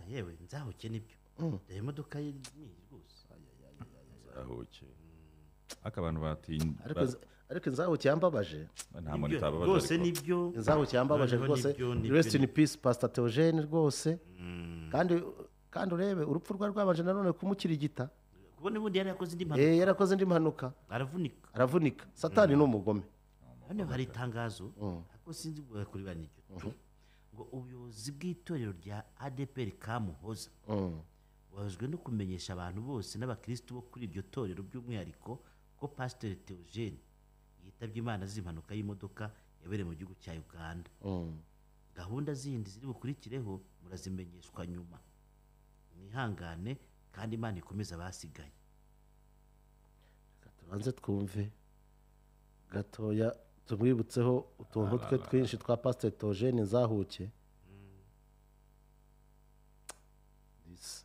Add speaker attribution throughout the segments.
Speaker 1: yewe nzahuke nibyo reba imodoka ye ni iyi rwose
Speaker 2: zahuke ariko abantu batinya
Speaker 3: ariko ariko inzahuke yambabaje
Speaker 2: nta muntu
Speaker 1: Nibyo,
Speaker 2: utababaza
Speaker 1: rwose
Speaker 2: ariko
Speaker 1: nibyo
Speaker 3: inzahuke yambabaje
Speaker 1: Noneho
Speaker 3: rwose
Speaker 1: nibyo, nibyo,
Speaker 3: rest in
Speaker 1: nibyo.
Speaker 3: peace pastor theogene rwose
Speaker 1: Mm.
Speaker 3: kandi kandi urebe urupfu rwa rwabanje nanone kumukirigita
Speaker 1: kubona ubundi yari yakoze indi mpanuka
Speaker 3: Eh, yarakoze indi mpanuka
Speaker 1: aravunika
Speaker 3: aravunika satani ni umugome
Speaker 1: hano hari itangazo ariko sinzi kurebana n'iryo ngo ubuyobozi bw'itorero rya adepr kamuhoza
Speaker 3: Mm.
Speaker 1: bahujwe no kumenyesha abantu bose n'abakirisitu bo kuri iryo torero by'umwihariko ko pasiteri theogene yitabye imana z'impanuka y'imodoka yabereye mu gihugu cya uganda
Speaker 3: Mm.
Speaker 1: gahunda zindi ziri bukurikireho murazimenyeshwa nyuma mwihangane kandi imana ikomeze abasigaye
Speaker 3: Reka tubanze twumve gatoya tumwibutseho utuntu twe twinshi twa pasiteri togene nzahuke This.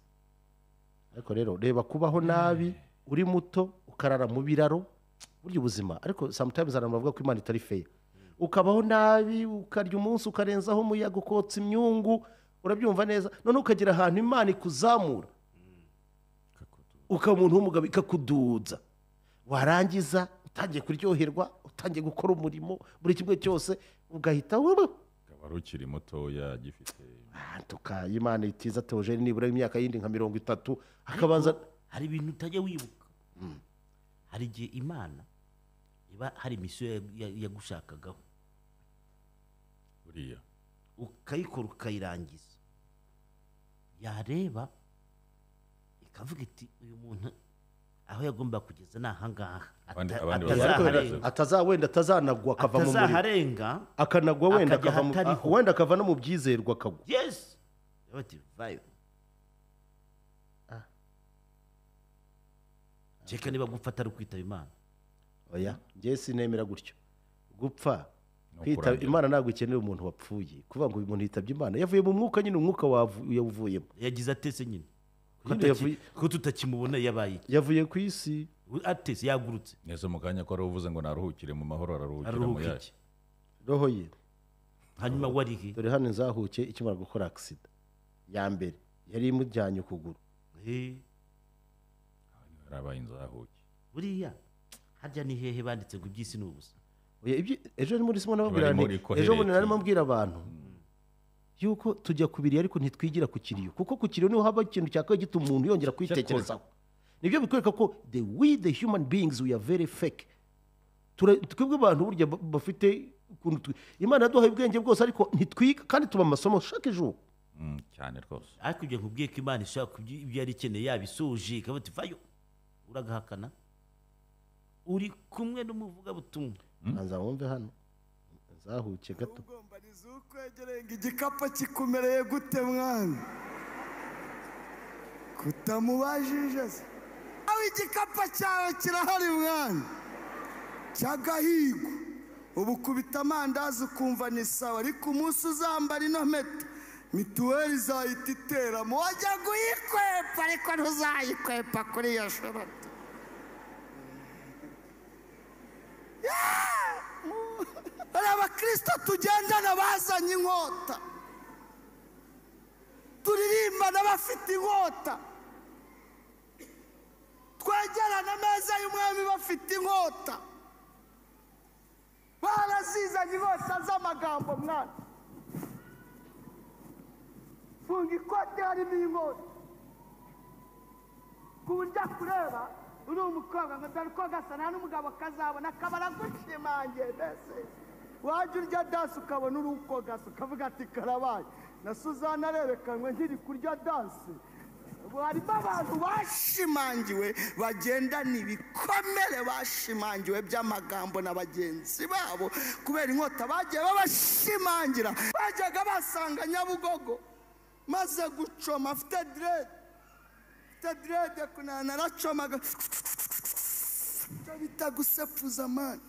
Speaker 3: ariko rero reba kubaho nabi uri muto ukarara mu biraro burya ubuzima ariko sometimes hari abantu bavuga ko imana itari feya ukabaho nabi ukarya umunsi ukarenzaho umuyaga ukotsa imyungu urabyumva neza noneho ukagera ahantu imana ikuzamura ukaba umuntu w'umugabo ikakuduza warangiza utangiye kuryoherwa utangiye gukora umurimo buri kimwe cyose ugahita wowe
Speaker 2: akaba ari ukiri mutoya agifite
Speaker 3: tuka imana itiza teogene nibura imyaka yindi nka mirongo itatu akabanza
Speaker 1: hari ibintu utajya wibuka hari igihe imana iba hari misiyo ya- ya- yagushakagaho
Speaker 2: buriya
Speaker 1: ukayikora ukayirangiza yareba ikavuga iti uyu muntu aho yagomba kugeza ni ahangaha
Speaker 2: Abandi-
Speaker 1: Ata-
Speaker 2: abandi
Speaker 1: atazaharenga-
Speaker 3: ataza wenda atazanagwa akava mu muriro
Speaker 1: atazaharenga
Speaker 3: akanagwa wenda
Speaker 1: Akajya
Speaker 3: akava mu-
Speaker 1: ahatariho.
Speaker 3: wenda akava no mu byizerwa akagwa
Speaker 1: yesi Reba ati vayo
Speaker 3: Ah.
Speaker 1: ceka niba gufata ari ukwitaba imana
Speaker 3: oya njye sinemera gutyo gupfa
Speaker 2: No
Speaker 3: kwita
Speaker 2: kurangira.
Speaker 3: imana ntabwo ikenera umuntu wapfuye kuvuga ngo uyu muntu yitabye imana yavuye mu mwuka nyine umwuka wavu- yawuvuyemo
Speaker 1: yagize atese nyine Ko
Speaker 3: Nyine
Speaker 1: tutaki-
Speaker 3: yavuye-
Speaker 1: ko tutakimubona yabaye iki?
Speaker 3: yavuye ku isi
Speaker 1: atese yagurutse
Speaker 2: neza mu kanya ko ari uvuze ngo naruhukire mu mahoro araruhukira mu
Speaker 1: aruhuka
Speaker 2: yayo
Speaker 1: iki
Speaker 3: roho ye
Speaker 1: hanyuma warihe
Speaker 3: dore hano nzahuke ikimara gukora agisida ya mbere yari imujyanye ukuguru
Speaker 1: Eh,
Speaker 2: yarabaye inzahuke
Speaker 1: buriya harya ni hehe banditse ngo iby'isi ni ubusa
Speaker 3: Oya, ibyo- ejo muri simo nababwira
Speaker 2: Barimo
Speaker 3: nti-
Speaker 2: rikohereza.
Speaker 3: ejo bundi narimo mbwira abantu yuko tujya ku biriyo ariko ntitwigira ku kiriyo kuko ku kiriyo niho haba ikintu cyakabaye gituma umuntu yongera kwitekerezaho nibyo bikwereka ko the we the human beings we are very fake Tura- twebwe abantu burya ba- bafite ukuntu twi- imana yaduhaye ubwenge bwose ariko ntitwiga kandi tuba mu masomo chaque jour
Speaker 2: Mm, cyane rwose
Speaker 1: ariko ibyo nkubwiye ko imana ishobora kubyi- ibyo yari ikeneye yabisoje ikaba iti vayo uragahakana uri kumwe n'umuvugabutumwa
Speaker 3: banza wumve hano nzahuke gato
Speaker 4: ugombaniza ukwegereye ngo igikapu kikumereye gute mwana kutamubajije se aho igikapu cyawe kirahari mwana cy'agahigo ubu kubita amandazi ukumva ni sawa ariko umunsi uzambara ino mpeta mituweli izahita iteramo wajya kuyikwepa ariko ntuzayikwepa kuri iyo shorota hari abakirisito tugendana bazanye inkota turirimbana bafite inkota twegerana ameza y'umwami bafite inkota barazizanye inkota z'amagambo mwana funga ikote harimo inkota ku buryo akureba uri umukobwa ngo dore uko gasa nta n'umugabo kazabona akaba aragushimangiye mbese wajya urya dansi ukabona uri uko gasa ukavuga ati karabaye na suzana arerekanwe nkiri kurya dansi ubu harimo abantu bashimangiwe bagendana ibikomere bashimangiwe by'amagambo na bagenzi babo kubera inkota bagiye babashimangira bajyaga basanga nyabugogo maze gucoma afite direde afite direde kunana naracomaga ibyo bita gusepuza amani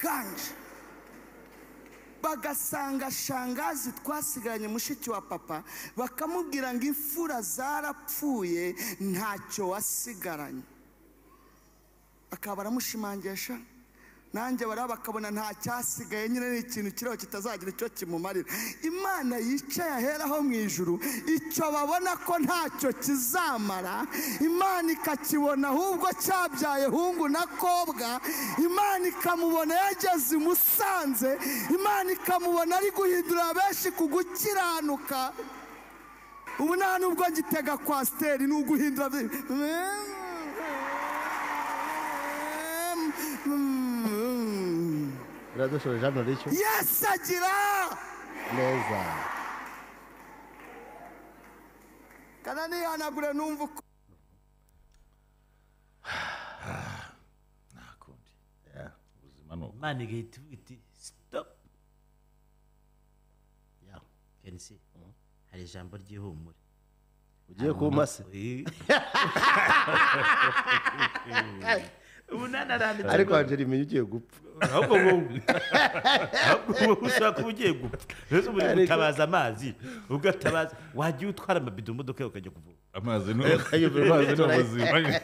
Speaker 4: ganje bagasanga shangazi twasigaranye mushiki wa papa bakamubwira ngo imfura zarapfuye ntacyo wasigaranye akaba aramushimangisha nanjye bariya bakabona nta cyasigaye nyine ni ikintu kiriho kitazagira icyo kimumarira imana yicaye aheraho mu ijuru icyo babona ko ntacyo kizamara imana ikakibona ahubwo cyabyaye hungu na kobwa imana ikamubona yageze i musanze imana ikamubona ari guhindurira benshi ku gukiranuka ubu nta nubwo ngitega kwasiteri ni uguhindura
Speaker 3: biradushoje hano rishyo
Speaker 4: yesi agira
Speaker 3: neza
Speaker 4: kana nihanagure numva uko
Speaker 2: nta kundi ubuzima ni uko
Speaker 1: imana igahita ivuga iti stop ya kenisi hari ijambo ry'ihumure
Speaker 3: ugiye kumase
Speaker 1: Eh. umunani aranditse
Speaker 3: ariko angela imenya ugiye gupfa
Speaker 1: ahubwo wowe ahubwo wowe ushobora kuba ugiye gupfa rero ubu uri gutabaza amazi ugatabaza wajya utwara amabido mu modoka yawe ukajya kuvoma
Speaker 2: amazi ni amazi ni ubuzima